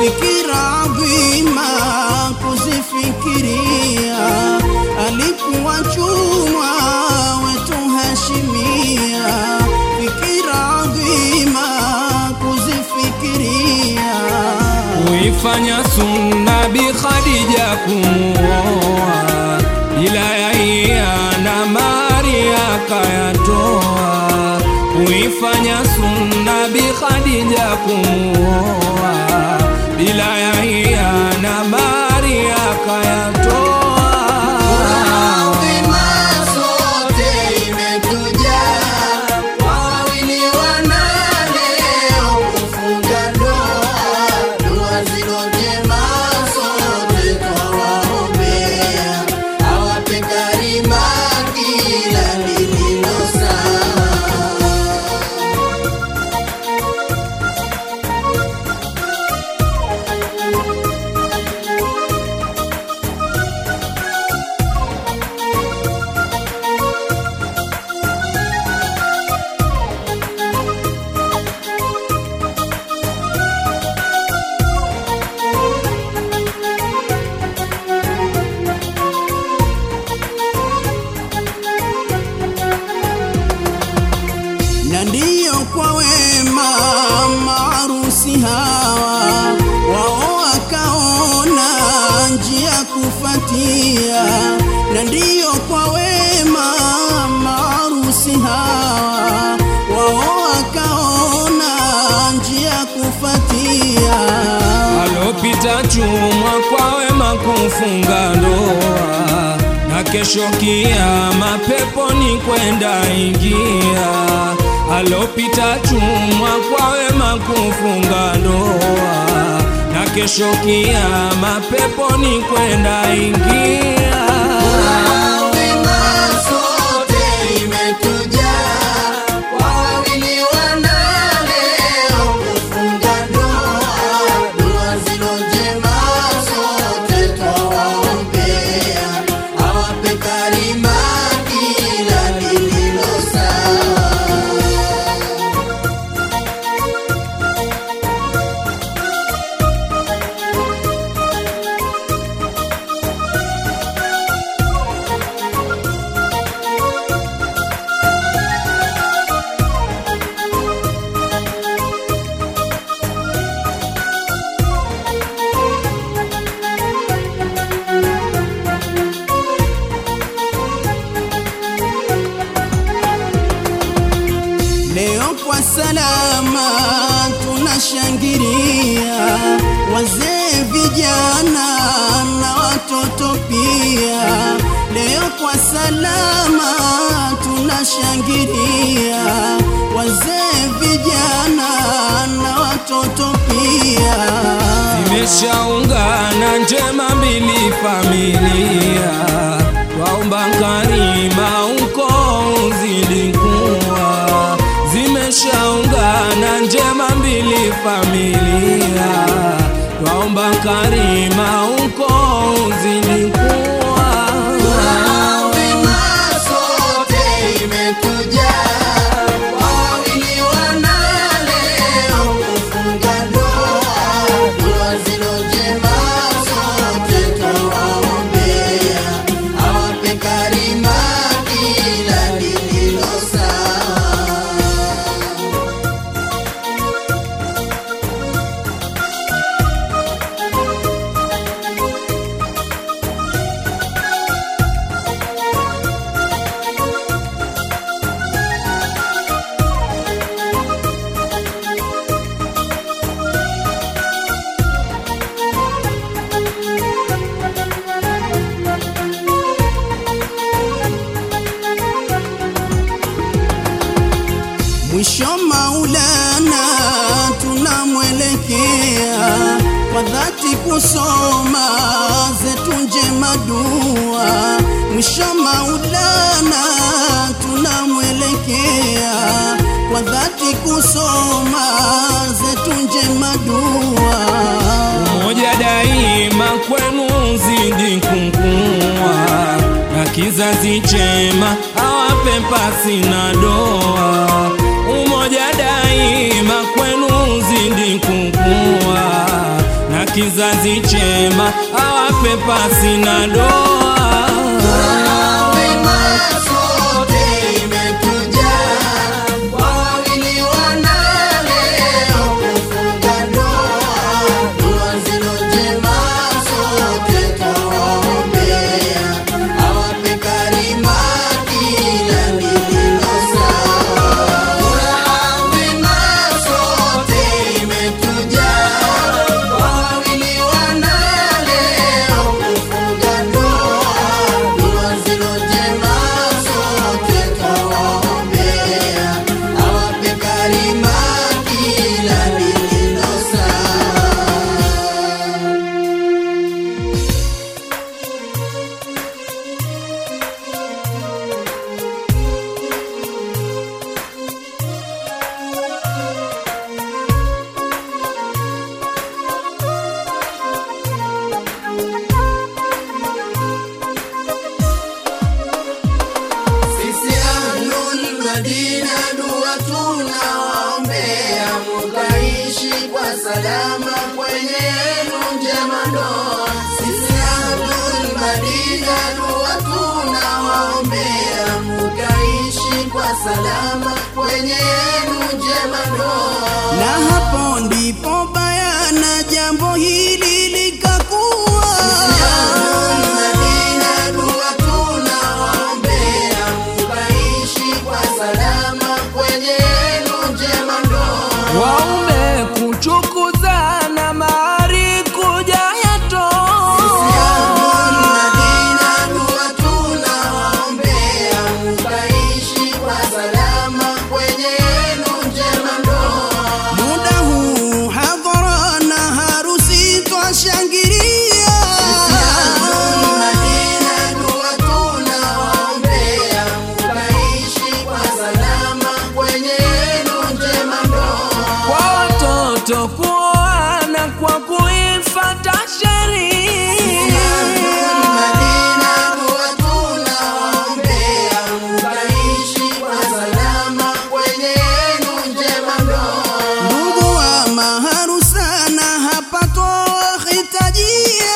fikira adhima kuzifikiria, alikuwa chumwa wetu Hashimia, fikira adhima kuzifikiria kuifanya sunna Bi Khadija kumuoa, ila yaiya na mari akayatoa. Kuifanya sunna Bi Khadija kumuoa, bila yaiya na mari akayatoa. Adhima zote imetujaa, wawili wanane kufunga ndoa, dua zilojema zote twawaombea, awape karima kila lililo sawa. na ndiyo kwa wema maarusi hawa wao wakaona njia kufatia, na ndiyo kwa wema maarusi hawa wao wakaona njia kufatia. alopita chumwa kwa wema kufunga ndoa, na kesho kiama peponi kwenda ingia. Alopita chumwa kwa wema kufunga ndoa, na kesho kiama peponi kwenda ingia. Adhima zote imetujaa, wawili wanane kufunga ndoa, dua zilojema zote twawaombea, awape karima kila lililo sawa. Leo kwa salama tunashangilia, wazee, vijana na watoto pia. Leo kwa salama tunashangilia, wazee, vijana na watoto pia. Zimeshaungana njema mbili familia, twaomba karima uko uzidi kuwa. Zimeshaungana njema mbili familia, twaomba karima uko uzidi kuwa. Adhima zote imetujaa, wawili wanane kufunga ndoa, dua zilojema zote twawaombea, awape karima kila lililo sawa. Mwisho Maulana tunamwelekea kwa dhati kusoma zetu njema dua. Mwisho Maulana tunamwelekea kwa dhati kusoma zetu njema dua. Umoja daima kwenu zidi kukua, na kizazi chema awape pasi na doa. Umoja daima kwenu zidi kukua, na kizazi chema awape pasi na doa Wema sote imetuja, wawili wanaleo kufunga ndoa. Dua zilo njema sote twawaombea, awape karima kila lililo sawa. Wema sote imetuja, wawili wanaleo kufunga ndoa. Dua zilo njema sote twawaombea, awape karima kila lililo sawa. Sisi Ahlul Madina dua tunawaombea, mukaishi kwa salama kwenye yenu njema ndoa. Sisi Ahlul Madina dua tunawaombea, mukaishi kwa salama kwenye yenu njema ndoa. Na hapo ndipo bayana jambo hili likakuwa. Sisi Ahlul Madina dua tunawaombea, mukaishi kwa salama kwenye yenu njema ndoa. waume kuchukuzana mahari kuja yatoa Muda huu hadhara na harusi twashangilia. kwa watoto kuoana kwa kuifata sheria Ndugu wa maharusana hapa twawahitajia.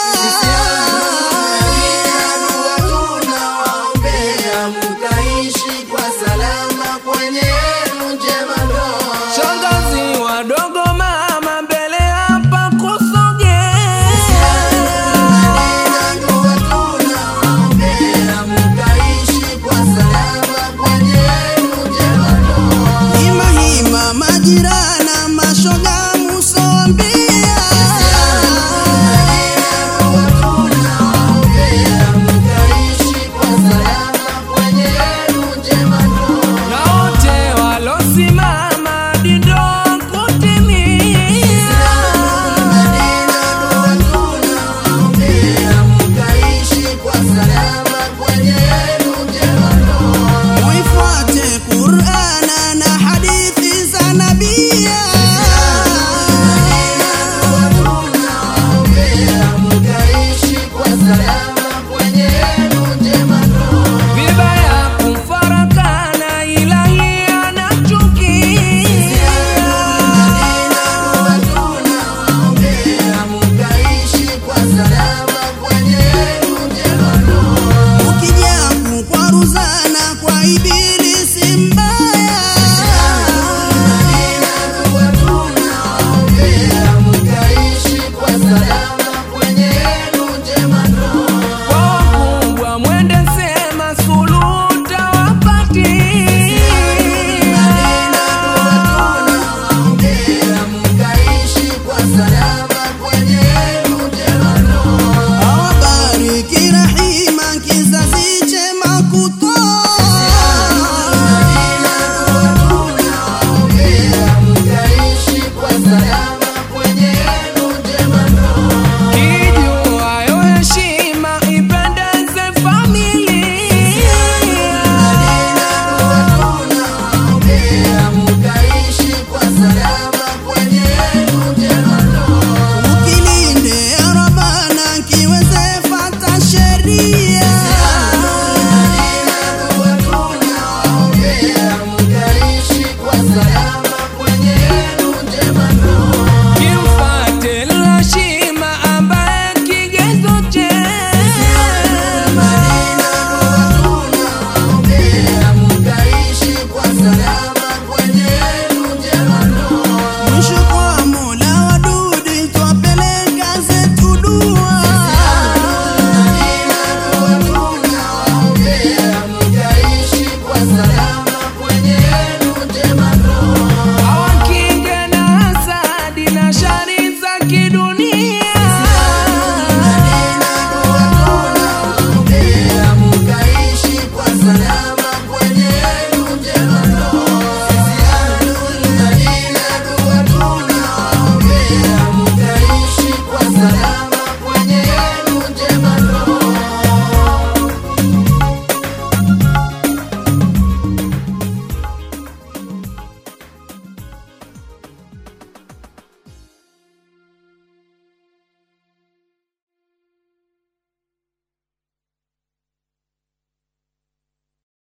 shangazi wadogo mama mbele hapa kusogea Hima hima majirana mashoga